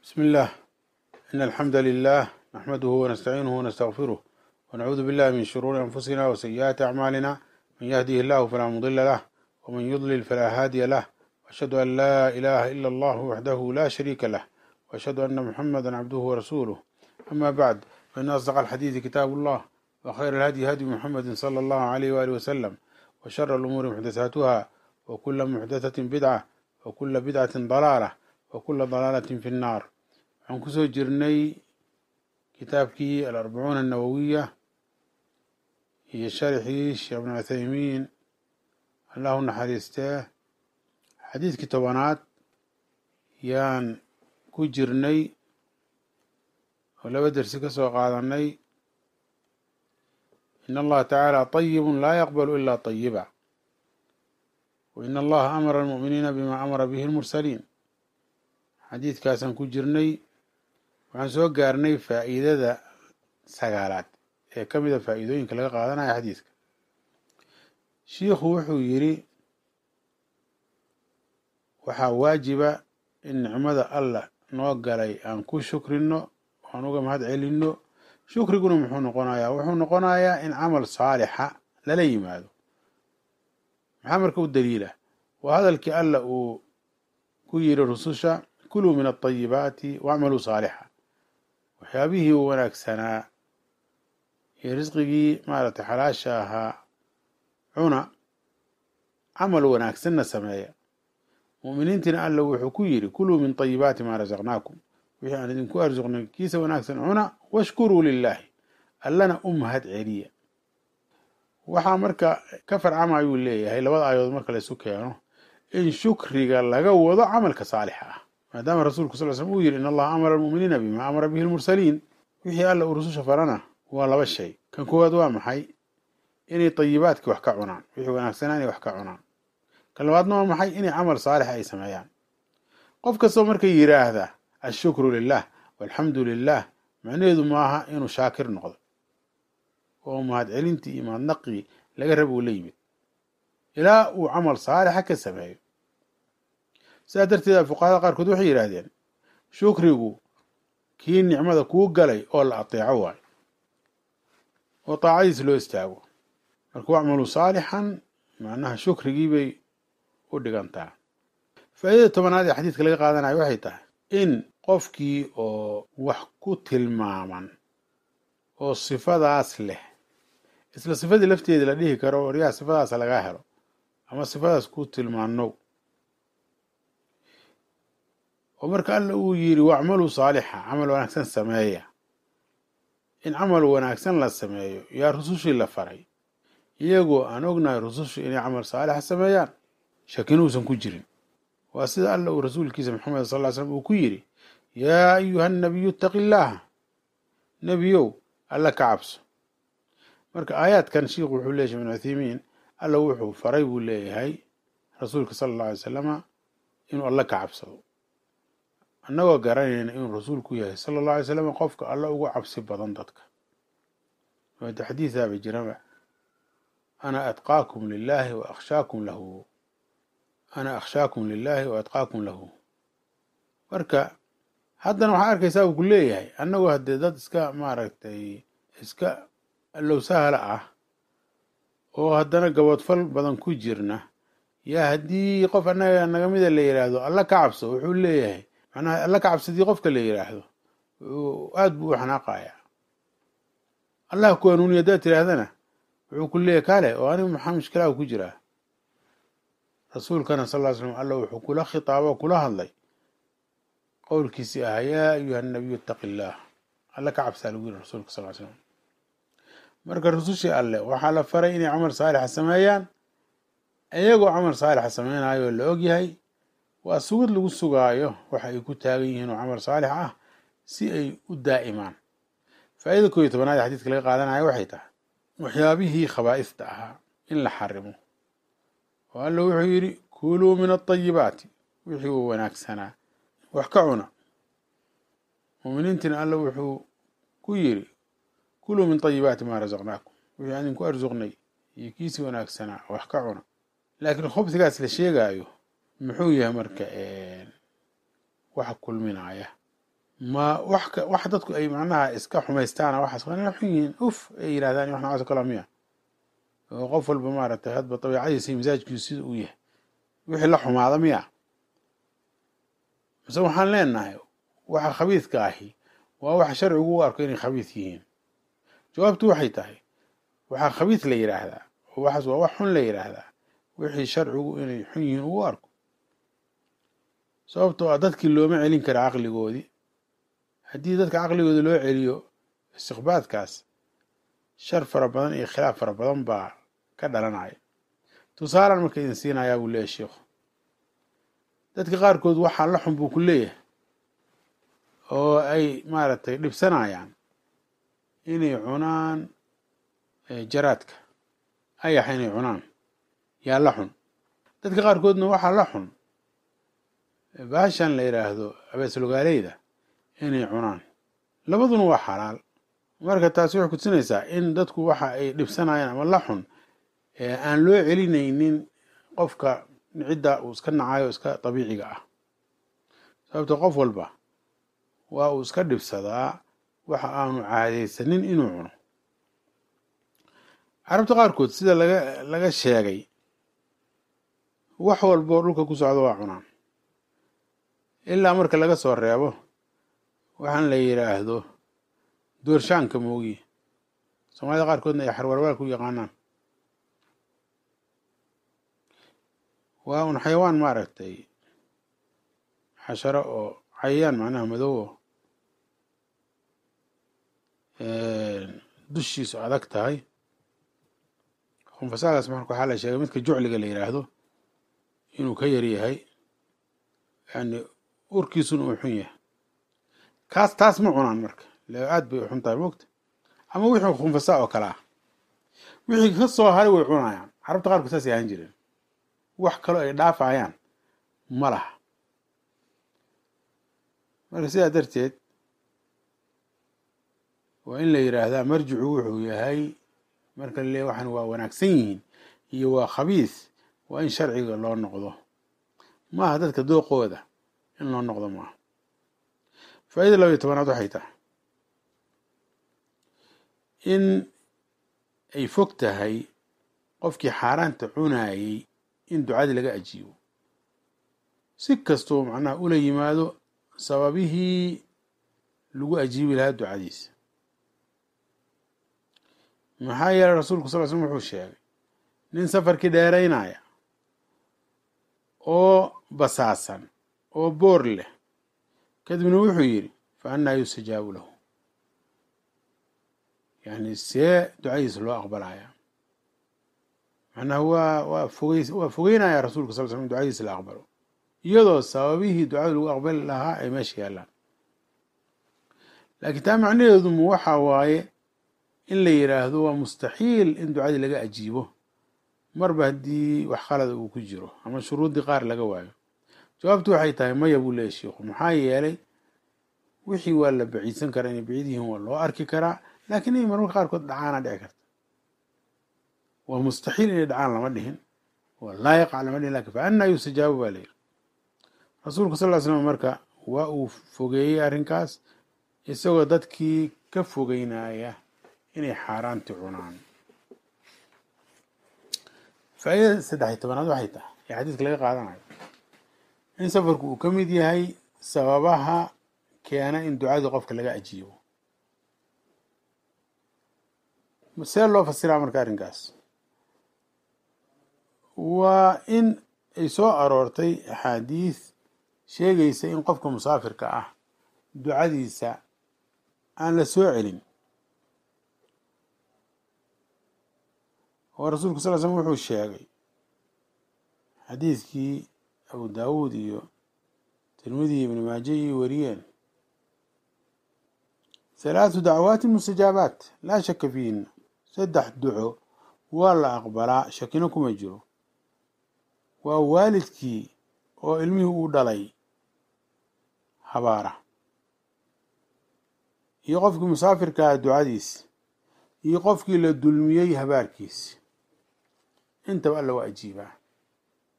بسم الله إن الحمد لله نحمده ونستعينه ونستغفره ونعوذ بالله من شرور أنفسنا وسيئات أعمالنا من يهده الله فلا مضل له ومن يضلل فلا هادي له وأشهد أن لا إله إلا الله وحده لا شريك له وأشهد أن محمدا عبده ورسوله أما بعد فإن أصدق الحديث كتاب الله وخير الهدي هدي محمد صلى الله عليه وآله وسلم وشر الأمور محدثاتها وكل محدثة بدعة وكل بدعة ضلالة وكل ضلالة في النار waxaan kusoo jirnay kitaabkii alarbacuuna annawowiya iyo sharxii sheekh ibn cuthaymiin allahu naxariistee xadiidkii tobanaad yaan ku jirnay oo laba dersi ka soo qaadanay in allaha tacaala طayibun laa yaqbalu ila طayiba wa in allaha amara almu'miniina bima amara bihi lmursaliin xadiidkaasaan ku jirnay waxaan soo gaarnay faa'iidada sagaalaad ee ka mida faa'iidooyinka laga qaadanaya xadiidka shiikhu wuxuu yidhi waxaa waajiba in nicmada allah noo galay aan ku shukrino aan uga mahad celinno shukriguna muxuu noqonayaa wuxuu noqonayaa in camal saalixa lala yimaado maxaa marka u daliila waa hadalkii allah uu ku yidhi rususha kuluu min alطayibaati wacmaluu saalixa waxyaabihii wanaagsanaa iyo risqigii maaragtay xalaasha ahaa cuna camal wanaagsanna sameeya mu'miniintiina alla wuxuu ku yidhi kuluu min طayibaati maa rasaqnaakum wixii aan idinku arsuqnay kiisa wanaagsan cuna washkuruu lilaahi allana u mahad celiya waxaa marka ka farcamayuu leeyahay labada aayadood marka laysu keeno in shukriga laga wado camalka saalixa ah maadaama rasuulku sal slm uu yidhi in allaha amara almu'miniina bima amara bihi lmursaliin wixii alla uu rususha farana waa laba shay kan koowaad waa maxay inay tayibaadkii wax ka cunaan wixii wanaagsanaa inay wax ka cunaan kan labaadna waa maxay inay camal saalix ay sameeyaan qof kastoo marka yidhaahda ashukru lilah walxamdu lilah macnaheedu maaha inuu shaakir noqdo oo mahad celintii iyo mahadnaqii laga rab uu la yimid ilaa uu camal saalixa ka sameeyo sidaa darteeda fuqahada qaarkood waxay yidhaahdeen shukrigu kii nicmada kuu galay oo la ateeco waayo oo taacadiis loo istaago marka wacmaluu saalixan macnaha shukrigii bay u dhigantaa faa'iidada tobanaad ee xadiidka laga qaadanayo waxay tahay in qofkii oo wax ku tilmaaman oo sifadaas leh isla sifadii lafteeda la dhihi karo waryaha sifadaas lagaa helo ama sifadaas ku tilmaanow oo marka alla uu yidhi wacmaluu saalixa camal wanaagsan sameeya in camal wanaagsan la sameeyo yaa rusushii la faray iyagoo aan ognahay rusushu inay camal saalixa sameeyaan shakina uusan ku jirin waa sida alla uu rasuulkiisa maxamed sal ly slam uu ku yidhi yaa ayuha nabiyu itaqi illaaha nebiyow alla ka cabso marka aayaadkan shiikhu wuxuu leeyahy ibn cuthaymiin alla wuxuu faray buu leeyahay rasuulka sala alla alay salama inuu alla ka cabsado annagoo garanayna inuu rasuulku yahay sala allahu alay slam qofka alla ugu cabsi badan dadka wada xadiidaaba jiraba ana atqaakum lilaahi wa akhshaakum lahu ana akhshaakum lilaahi wa atqaakum lahu marka haddana waxaa arkaysaa uu ku leeyahay annagoo haddee dad iska maaragtay iska allow sahla ah oo haddana gaboodfal badan ku jirna yaa haddii qof annaga naga mida la yidhaahdo alla ka cabso wuxuu leeyahay macnaha alla ka cabsadii qofka la yidhaahdo aada buu u xanaaqayaa allah ku hanuuniya haddaad tidhaahdana wuxuu ku leeyahy kale oo anigu maxaa mushkilaa ku jiraa rasuulkana sal ll ly slam alla wuxuu kula khitaabo kula hadlay qowlkiisii ahaa yaa ayuha nabiyu itaqi illaah alla ka cabsaa lagu yiri rasuulka sal ly slam marka rusushii alle waxaa la faray inay camal saalixa sameeyaan iyagoo camal saalixa sameynayo la ogyahay waa sugid lagu sugaayo waxa ay ku taagan yihiin oo camal saalix ah si ay u daa'imaan faa'ida koo iyo tobanaad ee xadiidka laga qaadanayo waxay tahay waxyaabihii khabaa'ista ahaa in la xarimo oo alla wuxuu yidhi kuluu min alطayibaati wixii uu wanaagsanaa wax ka cuna muuminiintiina alla wuxuu ku yidhi kuluu min طayibaati maa rasaqnaakum wixii aan idinku arsuqnay iyo kiisi wanaagsanaa wax ka cuna laakiin khubsigaas la sheegaayo muxuu yahay marka waxa kulminaya ma wax wax dadku ay macnaha iska xumaystaana waxaas waa inay xun yihiin uf ay yidhahdaan wax noocaas kaloo miya oo qof walba maaragtay hadba dabiicadiisa iyo misaajkiisu sida uu yahay wixii la xumaada miya mise waxaan leenahay waxa khabiidka ahi waa waxa sharcigu u arko inay khabiid yihiin jawaabtu waxay tahay waxaa khabiid la yidhaahdaa oo waxaas waa wax xun la yidhaahdaa wixii sharcigu inay xun yihiin ugu arko sababtoo ah dadkii looma celin kara caqligoodii haddii dadka caqligooda loo celiyo istiqbaadkaas shar fara badan iyo khilaaf fara badan baa ka dhalanaya tusaalan marka idin siinayaa buu leeyahy sheikhu dadka qaarkood waxaa la xun buu ku leeyahay oo ay maaragtay dhibsanayaan inay cunaan jaraadka ayax inay cunaan yaa la xun dadka qaarkoodna waxaa la xun baashan la yidhaahdo abeeslogaaleyda inay cunaan labaduna waa xalaal marka taasi waxay kutusinaysaa in dadku waxa ay dhibsanayaan ama la xun aan loo celinaynin qofka cidda uu iska nacayo iska dabiiciga ah sababto qof walba waa uu iska dhibsadaa waxa aanu caadaysanin inuu cuno carabta qaarkood sida laga laga sheegay wax walboo dhulka ku socdo waa cunaan ilaa marka laga soo reebo waxaan la yidhaahdo doorshaanka moogiye soomaalida qaarkoodna ay xarwarwaal ku yaqaanaan waa un xayawaan maaragtay xasharo oo cayayaan macnaha madoobo dushiisu adag tahay khunfasaagaas marka waxaa la sheegay midka jucliga la yidhaahdo inuu ka yar yahay yani urkiisuna uu xun yahay kaas taas ma cunaan marka le aad bay u xun tahay moogta ama wixii khunfasaa oo kale ah wixii ka soo haray way cunayaan carabta qaarkood saasay ahaan jireen wax kaloo ay dhaafayaan ma laha marka sidaa darteed waa in la yidhaahdaa marjicu wuxuu yahay marka le waxaan waa wanaagsan yihiin iyo waa khabiis waa in sharciga loo noqdo maaha dadka dooqooda in loo noqdo maaha faaida laba iyo tobanaad waxay tahay in ay fog tahay qofkii xaaraanta cunaayey in ducadii laga ajiibo si kastoo macnaha ula yimaado sababihii lagu ajiibi lahaa ducadiisa maxaa yeelay rasuulku sal l slm wuxuu sheegay nin safarkii dheeraynaya oo basaasan oo boor leh kadibna wuxuu yidhi fa annaa yustajaabu lahu yani see ducadiisa loo aqbalaya macnaha waa waa fogey waa fogeynaya rasuulka sal l slm ducadiisa la aqbalo iyadoo sababihii ducada lagu aqbali lahaa ay meesha yaallaan laakiin taa macnaheedu mu waxa waaye in la yidhaahdo waa mustaxiil in ducadii laga ajiibo marba haddii wax khalada uu ku jiro ama shuruuddii qaar laga waayo jawaabtu waxay tahay maya buu leeyahy sheikhu maxaa yeelay wixii waa la baciidsan karaa inay baciid yihiin waa loo arki karaa laakiin inay marmarka qaarkood dhacaana dhici karta waa mustaxiil inay dhacaan lama dhihin waa laa yaqac lama dhihin lakin fa annaa yustajaabu baa layidhi rasuulku sal ll ly slam marka waa uu fogeeyey arrinkaas isagoo dadkii ka fogeynaya inay xaaraanti cunaan faaidada saddex-iyo tobanaad waxay tahay ee xadiiska laga qaadanayo in safarku uu ka mid yahay sababaha keena in ducadii qofka laga ajiibo see loo fasiraa marka arrinkaas waa in ay soo aroortay axaadiis sheegaysa in qofka musaafirka ah ducadiisa aan la soo celin oo rasuulku sal l slm wuxuu sheegay xadiidkii abu daawuud iyo tirmidi ibni maaje iyo wariyeen halaathu dacwaati mustajaabaat laa shaka fiihina saddex duco waa la aqbalaa shakino kuma jiro waa waalidkii oo ilmihii uu dhalay habaara iyo qofkii musaafirkaa ducadiisi iyo qofkii la dulmiyey habaarkiisi intaba alla waa ajiibaa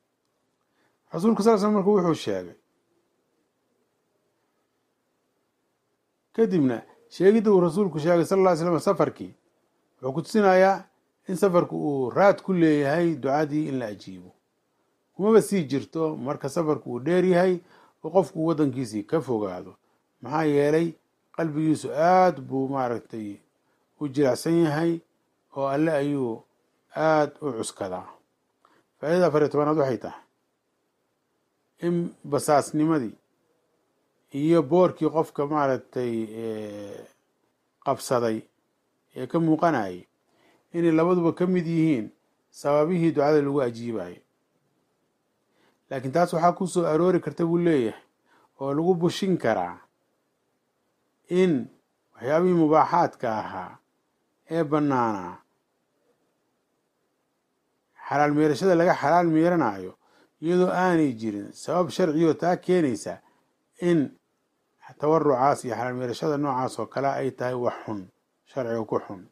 rasuulku sal l slm marku wuxuu sheegay kadibna sheegidda uu rasuulku sheegay sal ll ly slam safarkii wuxuu ku tusinayaa in safarku uu raad ku leeyahay ducadii in la ajiibo kumaba sii jirto marka safarku uu dheer yahay oo qofku uu waddankiisii ka fogaado maxaa yeelay qalbigiisu aad buu maaragtay u jilicsan yahay oo alle ayuu aad u cuskadaa faaidada afariyo tobanaad waxay tahay in basaasnimadii iyo boorkii qofka maaragtay qabsaday ee ka muuqanayay inay labaduba ka mid yihiin sababihii ducada lagu ajiibayo laakiin taas waxaa ku soo aroori karta buu leeyahay oo lagu bushin karaa in waxyaabihii mubaaxaadka ahaa ee bannaanaa xalaal meerashada laga xalaal meeranayo iyadoo aanay jirin sabab sharciyoo taa keenaysa in tawarucaas iyo xalaal meerashada noocaas oo kale ay tahay wax xun sharciga ku xun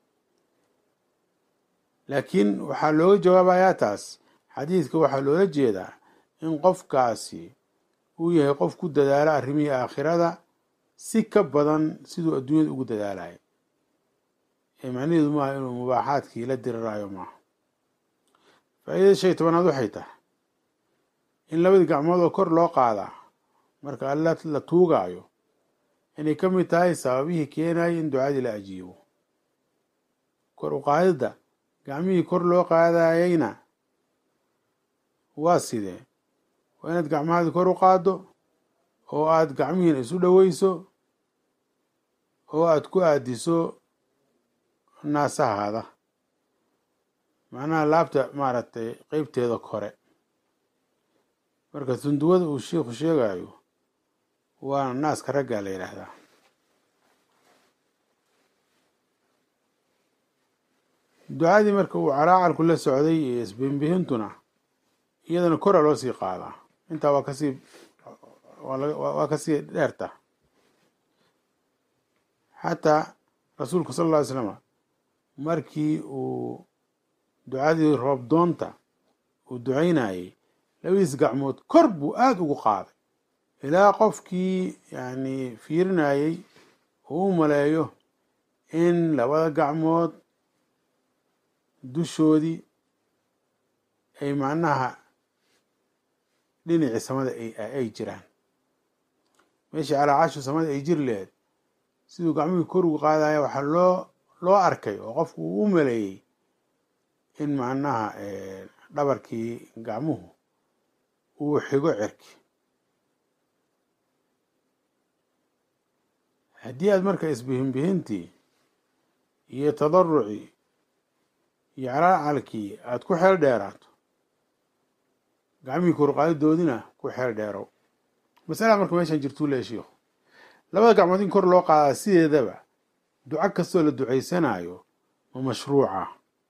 laakiin waxaa looga jawaabayaa taas xadiidka waxaa loola jeedaa in qofkaasi uu yahay qof ku dadaala arrimihii aakhirada si ka badan siduu adduunyada ugu dadaalayo ee macnaheedu maaha inuu mubaaxaadkii la diriraayo maaha faa'iidada shan iyo tobanaad waxay tahay in labadii gacmood oo kor loo qaadaa marka alla la tuugaayo inay ka mid tahay sababihii keenaya in ducadii la ajiibo kor u qaadidda gacmihii kor loo qaadayayna waa sidee waa inaad gacmahaadi kor u qaaddo oo aad gacmihiina isu dhoweyso oo aad ku aadiso naasahaada macnaha laabta maaragtay qeybteeda kore marka sunduwada uu sheikhu sheegayo waa naaska raggaa la yidhaahdaa ducadii marka uu calaacalku la socday iyo isbihinbihintuna iyadana kora loo sii qaadaa intaa waa kasii waa kasii dheerta xataa rasuulku sal alla ly slama markii uu ducadii roobdoonta uu ducaynayey labadiis gacmood kor buu aada ugu qaaday ilaa qofkii yani fiirinayey uu u maleeyo in labada gacmood dushoodii ay macnaha dhinacii samada ay jiraan meeshii calaacashu samada ay jiri laheyd siduu gacmihii kor ugu qaadaya waxaa loo loo arkay oo qofku uu u maleeyey in macnaha dhabarkii gacmuhu uu xigo cerki haddii aad marka isbihinbihintii iyo tadarucii iyo calaacalkii aada ku xeel dheeraato gacmihii korqaadidoodina ku xeel dheerow masala marka meeshan jirtuu leeya shiikhu labada gacmood in kor loo qaadaa sideedaba duco kastoo la ducaysanayo ma mashruuca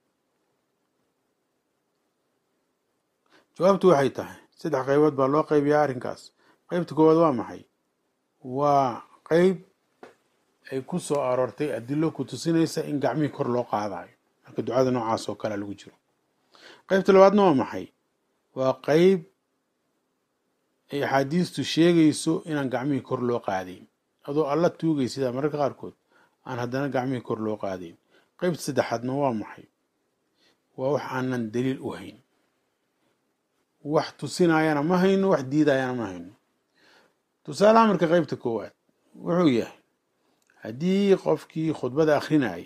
jawaabtu waxay tahay saddex qaybood baa loo qaybiyaa arrinkaas qeybta koowaad waa maxay waa qeyb ay ku soo aroortay adilo ku tusinaysa in gacmihii kor loo qaadayo marka ducada noocaas oo kalea lagu jiro qeybta labaadna waa maxay waa qeyb ay axaadiistu sheegayso inaan gacmihii kor loo qaadayn adoo alla tuugay sidaa mararka qaarkood aan haddana gacmihii kor loo qaadayn qeybta saddexaadna waa maxay waa wax aanan daliil u hayn wax tusinayana ma hayno wax diidayana ma hayno tusaalaha marka qeybta koowaad wuxuu yahay haddii qofkii khudbada akrinayay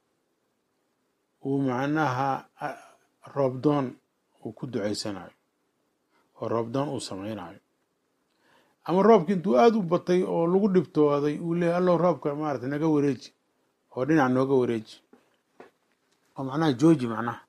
uu macnaha roobdoon uu ku ducaysanayo oo roobdoon uu samaynayo ama roobki intuu aada u batay oo lagu dhibtooday uu leeyahy allow roobka maarata naga wareeji oo dhinac nooga wareeji oo macnaha jooji macnaha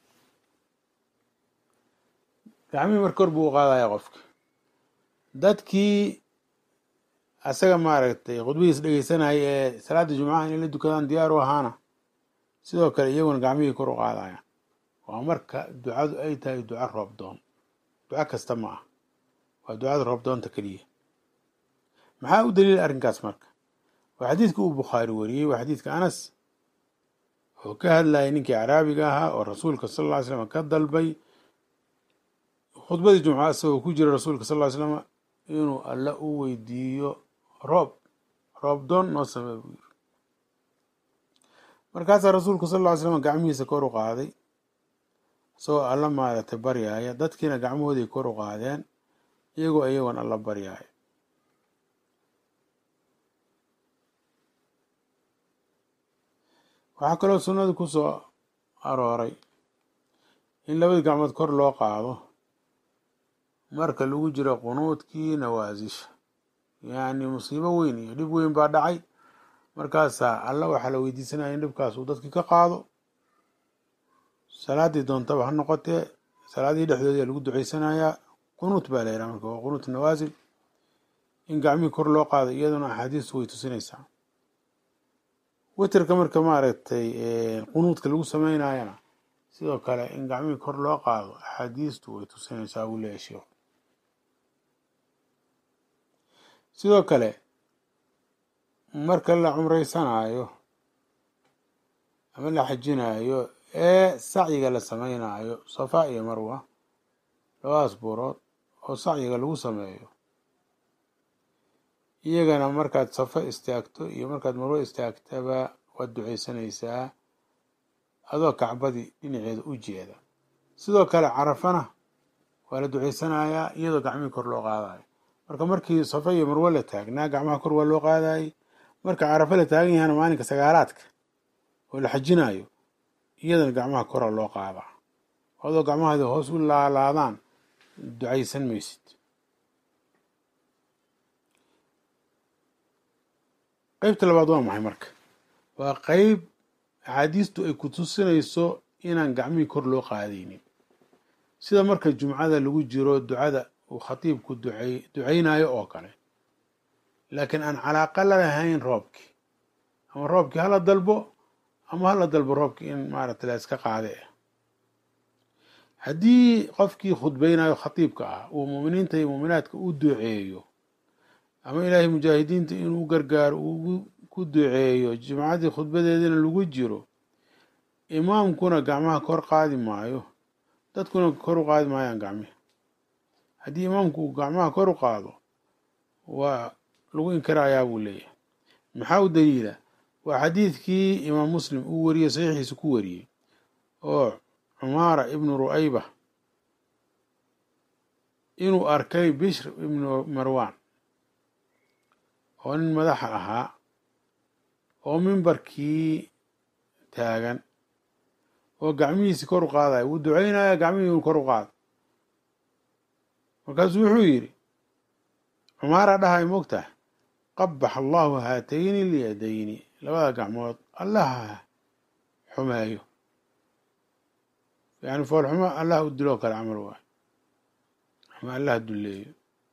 gacmihii marka kor buu u qaadaya qofki dadkii asaga maaragtay khudbadiis dhegeysanaya ee salaada jumcaha inay la dukadaan diyaar u ahaana sidoo kale iyaguna gacmihii kor u qaadaya waa marka ducadu ay tahay duco roobdoon duco kasta ma ah waa ducada roobdoonta keliya maxaa u daliila arrinkaas marka waa xadiidka uu bukhaari wariyey waa xadiidka anas oo ka hadlayay ninkii caraabiga ahaa oo rasuulka sal lla ly slam ka dalbay khudbadii jumca isagoo ku jira rasuulka sal ly slam inuu alla u weydiiyo roob roobdoon noo samee buu yiri markaasaa rasuulku sal ll ly slam gacmihiisa kor u qaaday isagoo alla maaragtay baryaaya dadkiina gacmahooday kor u qaadeen iyagoo iyagoon alla baryaaya waxaa kaloo sunnadu ku soo arooray in labadii gacmood kor loo qaado marka lagu jiro qunuudkii nawaasisha yacni musiibo weyn iyo dhib weyn baa dhacay markaasaa alla waxaa la weydiisanaya in dhibkaas uu dadkii ka qaado salaaddii doontaba ha noqotee salaadihii dhexdoodii lagu duceysanayaa qunuut baa la yidhaha marka waa qunuut nawaasil in gacmihii kor loo qaado iyaduna axaadiistu way tusinaysaa witerka marka maaragtay qunuudka lagu sameynayana sidoo kale in gacmihii kor loo qaado axaadiistu way tusinaysaa buu leeyahy sheikhu sidoo kale marka la cumreysanaayo ama la xajinaayo ee sacyiga la sameynaayo safa iyo marwa labadaas buurood oo sacyiga lagu sameeyo iyagana markaad safa istaagto iyo markaad marwo istaagtaba waad duceysanaysaa adoo kacbadii dhinaceeda u jeeda sidoo kale carafana waa la duceysanayaa iyadoo gacmihii kor loo qaadayo marka markii safa iyo marwo la taagnaa gacmaha kor waa loo qaadayay marka carafa la taagan yahana maalinka sagaalaadka oo la xajinayo iyadana gacmaha kora loo qaadaa adoo gacmahaadi hoos u laalaadaan ducaysan maysid qeybta labaad waa maxay marka waa qeyb axaadiistu ay ku tusinayso inaan gacmihii kor loo qaadaynin sida marka jumcada lagu jiro ducada uu khatiibku ducey duceynayo oo kale laakiin aan calaaqa la lahayn roobkii ama roobkii hala dalbo ama hala dalbo roobkii in maaragtay la iska qaade ah haddii qofkii khudbeynayo khatiibka ah uu muuminiinta iyo muuminaadka u duceeyo ama ilaahay mujaahidiinta inuu gargaaro uu ku duceeyo jimcadii khudbadeedina lagu jiro imaamkuna gacmaha kor qaadi maayo dadkuna kor u qaadi maayaan gacmihi haddii imaamku uu gacmaha kor u qaado waa lagu inkirayaa buu leeyahay maxaa u daliila waa xadiidkii imaam muslim uu wariyey saxiixiisa ku wariyey oo cumaara ibnu ru'ayba inuu arkay bishr ibnu marwan oo nin madaxa ahaa oo mimbarkii taagan oo gacmihiisi kor u qaadaya wuu duceynaya gacmihii kor u qaada markaasuu wuxuu yidhi cumaara dhahay mogtaha qabax allahu haatayni lyadayni labada gacmood allaha xumeeyo yani foolxumo allah u diloo kale camal waay ama allah dulleeyo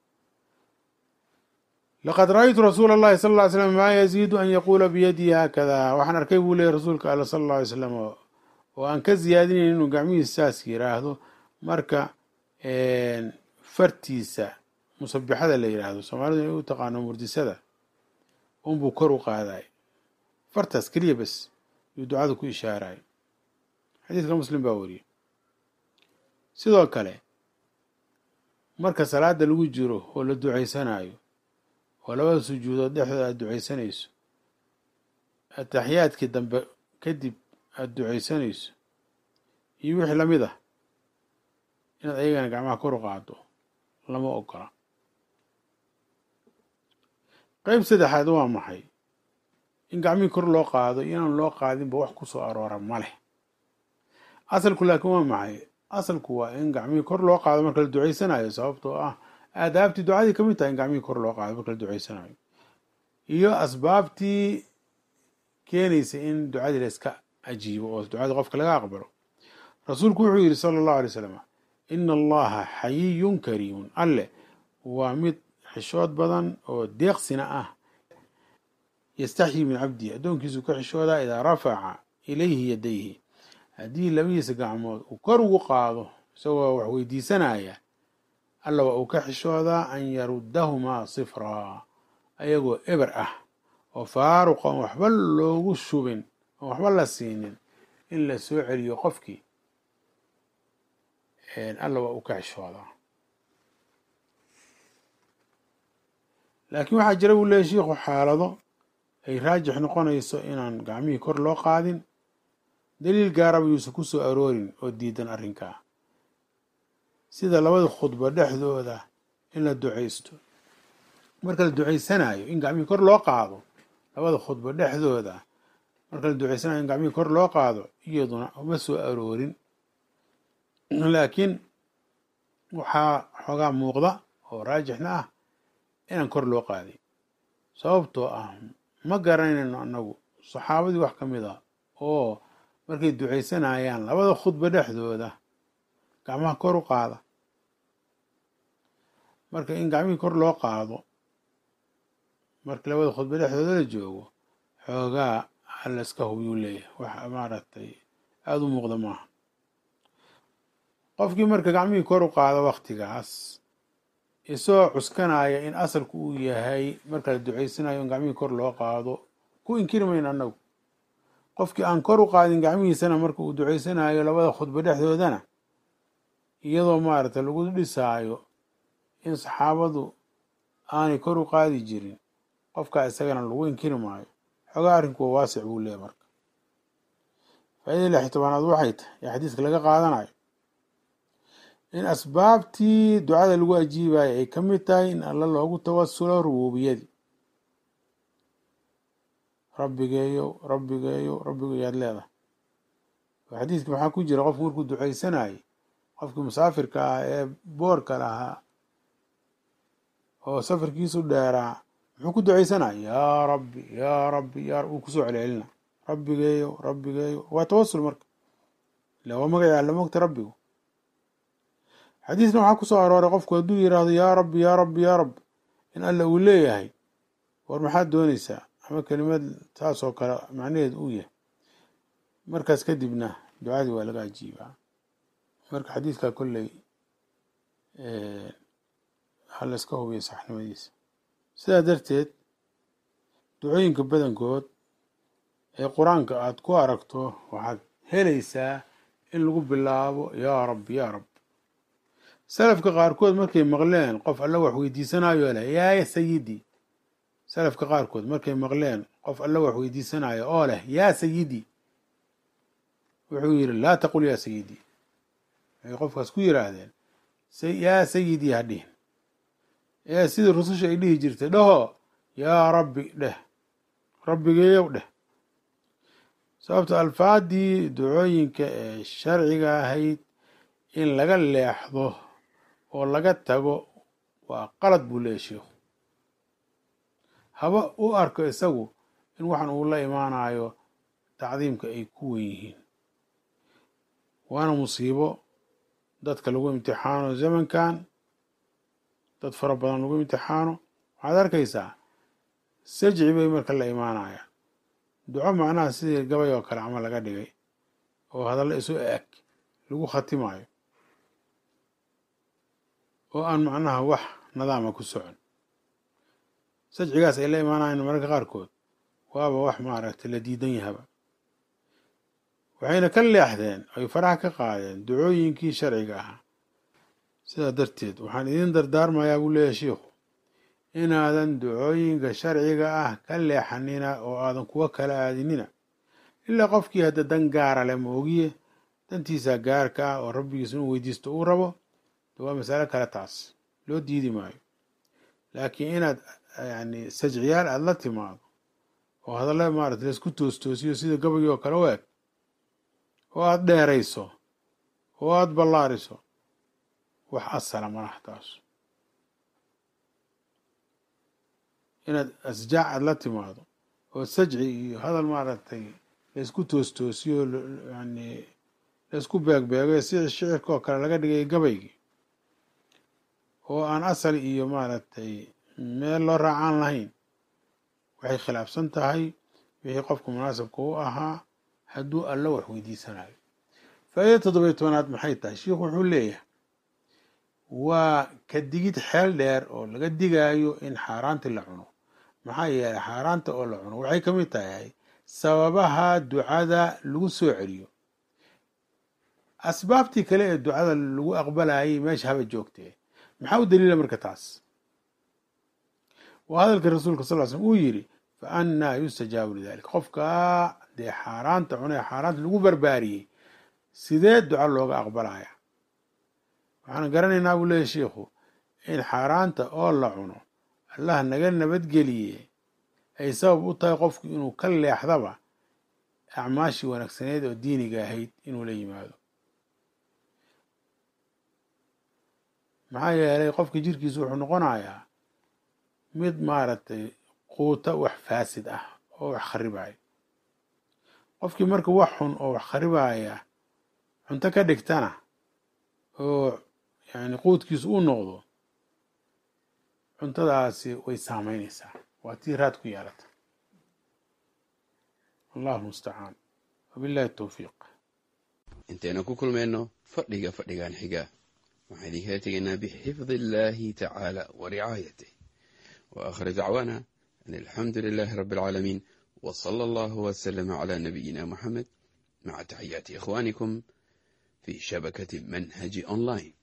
laqad ra-aytu rasuula اllahi sal ly slam maa yaziidu an yaquula biyadii haakada waxaan arkay buu leeyay rasuulka alla sal اlla alay slam oo aan ka ziyaadinayn inuu gacmihiisa saas yiraahdo marka fartiisa musabixada la yiraahdo soomaalidu inay u taqaano murdisada unbuu kor u qaaday fartaas keliya bes yuu ducada ku ishaaray xadiidka muslim baa wariyey sidoo kale marka salaada lagu jiro oo la duceysanayo oo labada sujuudood dhexdooda aada duceysanayso ataxiyaadkii dambe kadib aada duceysanayso iyo wixii lamid ah inaad ayagana gacmaha kor u qaado lama ogola qeyb saddexaad waa maxay in gacmihii kor loo qaado iyo inaan loo qaadinba wax ku soo aroora ma leh asalku laakiin waa maxay asalku waa in gacmihii kor loo qaado marka la duceysanayo sababtoo ah aadaabtii ducadii kamid tahay in gacmihii kor loo qaado marka la duceysanayo iyo asbaabtii keenaysa in ducadii la iska ajiibo oo ducadii qofka laga aqbalo rasuulku wuxuu yidhi sala allahu alay slam ina allaha xayiyun kariimun alle waa mid xishood badan oo deeqsina ah yastaxyi min cabdihi addoonkiisu ka xishoodaa idaa rafaca ilayhi yadayhi haddii labadiisa gacmood uu kor ugu qaado isagoo wax weydiisanaya alla waa uu ka xishoodaa an yaruddahumaa sifraa ayagoo eber ah oo faaruq oon waxba loogu shubin oon waxba la siinin in la soo celiyo qofkii alla waa uu ka xishoodaa laakiin waxaa jira buu leeyahy shiikhu xaalado ay raajix noqonayso inaan gacmihii kor loo qaadin daliil gaaraba yuusan ku soo aroorin oo diidan arrinkaa sida labada khudbo dhexdooda in la ducaysto marka la ducaysanayo in gacmihii kor loo qaado labada khudbo dhexdooda marka la ducaysanayo in gacmihii kor loo qaado iyaduna uma soo aroorin laakiin waxaa xoogaa muuqda oo raajixna ah inaan kor loo qaadin sababtoo ah ma garanayno annagu saxaabadii wax ka mid ah oo markay ducaysanayaan labada khudbo dhexdooda gacmaha kor u qaada marka in gacmihii kor loo qaado marka labada khudbo dhexdooda la joogo xoogaa halaska hubyuu leeyahay wax maaragtay aada u muuqda maaha qofkii marka gacmihii kor u qaada waktigaas isagoo cuskanaya in asalku uu yahay marka la ducaysanayo in gacmihii kor loo qaado ku inkiri mayno annagu qofkii aan kor u qaadin gacmihiisana marka uu ducaysanayo labada khudbo dhexdoodana iyadoo maaragtay lagu dhisaayo in saxaabadu aanay kor u qaadi jirin qofkaa isagana lagu inkiri maayo xoogaa arrinku waa waasic buu leeyahy marka faaidada lix tobanaad waxay tahay ee xadiiska laga qaadanayo in asbaabtii ducada lagu ajiibayo ay ka mid tahay in alla loogu tawasulo rubuubiyadii rabbigeeyow rabbigeeyow rabbigeeyo aad leedahay oo xadiiska maxaa ku jira qofku markuu ducaysanayay qofkii musaafirka ah ee boorka lahaa oo safarkiisu dheeraa muxuu ku ducaysanaya yaa rabbi yaa rabbi yaa uu kusoo celcelina rabbigeeyow rabbigeeyow waa tawasul marka ila waa magaca alla mogta rabbigu xadiisna waxaa ku soo arooray qofku hadduu yidhaahdo yaa rabbi yaa rabbi yaa rabbi in alla uu leeyahay war maxaad doonaysaa ama kelimad taas oo kale macnaheed uu yahay markaas kadibna ducadii waa laga ajiibaa marka xadiidkaa kolley ha la iska hubiya saxnimadiisa sidaa darteed ducooyinka badankood ee qur-aanka aada ku aragto waxaad helaysaa in lagu bilaabo yaa rabbi yaa rabbi salafka qaarkood markay maqleen qof alla wax weydiisanayo leh yaa sayidi salafka qaarkood markay maqleen qof alla wax weydiisanayo oo leh yaa sayidi wuxuu yidhi laa taqul yaa sayidi waxay qofkaas ku yiraahdeen yaa sayidi ha dhihin ee sidii rususha ay dhihi jirtay dhaho yaa rabbi dheh rabbigeeyow dheh sababto alfaadii ducooyinka ee sharciga ahayd in laga leexdo oo laga tago waa qalad buu leeyahy sheikhu haba u arko isagu in waxan uu la imaanayo tacdiimka ay ku wen yihiin waana musiibo dadka lagu imtixaano zamankan dad fara badan lagu imtixaano waxaad arkaysaa sajci bay marka la imaanayaan duco macnaha sidii gabay oo kale camal laga dhigay oo hadallo isu eg lagu khatimayo oo aan macnaha wax nadaama ku socon sajcigaas ay la imaanayan mararka qaarkood waaba wax maaragtay la diidan yahaba waxayna ka leexdeen ay faraha ka qaadeen ducooyinkii sharciga ahaa sidaa darteed waxaan idin dardaarmayaa buu leeyahay shiikhu inaadan ducooyinka sharciga ah ka leexanina oo aadan kuwa kala aadinina ilaa qofkii hadda dan gaara leh moogiye dantiisa gaarka ah oo rabbigiisa inuu weydiisto uu rabo waa masalo kale taas loo diidi maayo laakiin inaad yani sajciyaal aada la timaado oo hadalla maarata laisku toostoosiyo sida gabayii oo kale u eg oo aada dheerayso oo aada ballaariso wax asala malaha taas inaad asjaac aada la timaado oo sajci iyo hadal maaragtay laisku toostoosiyo yani laisku beegbeego si shicirka oo kale laga dhigay gabaygii oo aan asal iyo maaragtay meel loo raacaan lahayn waxay khilaafsan tahay wixii qofka munaasabka u ahaa hadduu alla wax weydiisanayo faa'iida toddobiyo tobanaad maxay tahay shiikhu wuxuu leeyahay waa ka digid xeel dheer oo laga digaayo in xaaraanti la cuno maxaa yeelay xaaraanta oo la cuno waxay ka mid tahay sababaha ducada lagu soo celiyo asbaabtii kale ee ducada lagu aqbalayay meesha haba joogtee maxaa u daliila marka taas waa hadalka rasuulka sal l slm uu yidhi fa annaa yustajaabu lidalik qofkaa dee xaaraanta cunee xaaraanta lagu barbaariyey sidee duca looga aqbalaya waxaan garanaynaa buu leeyahy shiikhu in xaaraanta oo la cuno allah naga nabadgeliye ay sabab u tahay qofku inuu ka leexdaba acmaashii wanaagsaneed oo diiniga ahayd inuu la yimaado maxaa yeelay qofka jirkiisu wuxuu noqonayaa mid maaragtay quuta wax faasid ah oo wax kharibaya qofkii marka wax xun oo wax kharibaya cunto ka dhigtana oo yani quudkiisu u noqdo cuntadaasi way saameynaysaa waa tii raad ku yeelata allahu mustacaan wabillahi towfiiq intaynu ku kulmayno fadhiga fadhigan xiga waxaan idinkala tegaynaa bixifdi illaahi tacaala wa ricaayatih wa aakhir dacwaana an alxamdu lilaahi rabbi alcaalamiin wa sala allahu wasalama calaa nabiyina moxamed maca taxiyaati ikhwaanikum fi shabakati manhaji online